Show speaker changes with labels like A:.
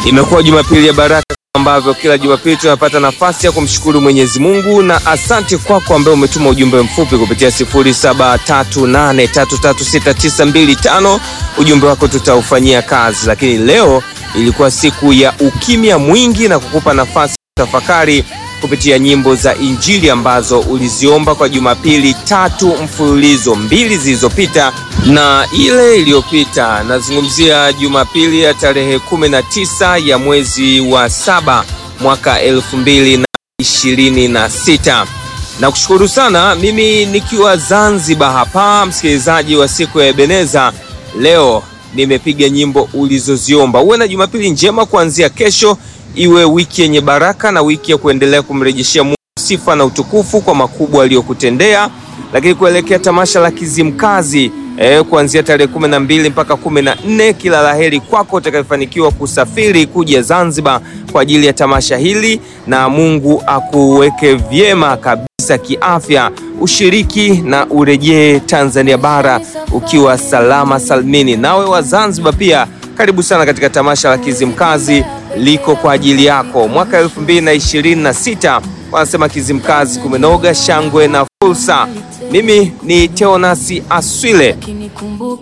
A: Imekuwa Jumapili ya baraka ambavyo kila Jumapili tunapata nafasi ya kumshukuru Mwenyezi Mungu, na asante kwako ambaye umetuma ujumbe mfupi kupitia 0738336925. Ujumbe wako tutaufanyia kazi, lakini leo ilikuwa siku ya ukimya mwingi na kukupa nafasi ya tafakari kupitia nyimbo za Injili ambazo uliziomba kwa Jumapili tatu mfululizo, mbili zilizopita na ile iliyopita. Nazungumzia Jumapili ya tarehe 19 ya mwezi wa saba mwaka elfu mbili na ishirini na sita. Na kushukuru sana mimi nikiwa Zanzibar hapa, msikilizaji wa siku ya Ebeneza. Leo nimepiga nyimbo ulizoziomba. Uwe na Jumapili njema kuanzia kesho iwe wiki yenye baraka na wiki ya kuendelea kumrejeshea Mungu sifa na utukufu kwa makubwa aliyokutendea. Lakini kuelekea tamasha la Kizimkazi eh, kuanzia tarehe kumi na mbili mpaka kumi na nne kila laheri kwako utakayefanikiwa kusafiri kuja Zanzibar kwa ajili ya tamasha hili, na Mungu akuweke vyema kabisa kiafya, ushiriki na urejee Tanzania bara ukiwa salama salmini. Nawe wa Zanzibar pia karibu sana katika tamasha la Kizimkazi liko kwa ajili yako mwaka elfu mbili na ishirini na sita. Wanasema Kizimkazi kumenoga, shangwe na fursa. Mimi ni Teonasi Aswile.